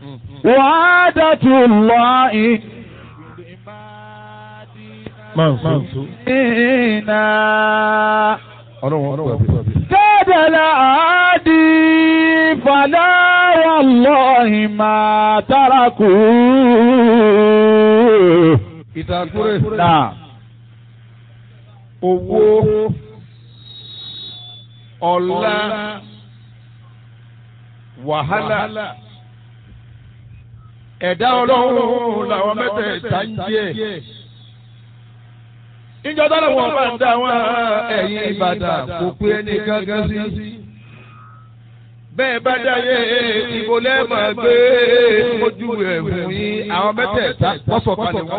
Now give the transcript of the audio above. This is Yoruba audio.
وعادة الله إنا كاد العادي فلا والله ما تركوه ìtàkùrẹ́ نعم owó ọlá wàhálà ẹ̀dá ọlọ́run làwọn mẹ́tẹ̀ẹ̀ta ń jẹ́ ìjọ tọ́lọ̀ wọn bá ń dá wọn ẹ̀yìn ìbàdàn kò pé ẹni gángan sí. bẹ́ẹ̀ bá dáyé ìbò lẹ́ẹ̀mọ̀ gbé ojú ẹ̀ fún yín àwọn mẹ́tẹ̀ẹ̀ta wọ́n sọ̀kalẹ̀ wọ́n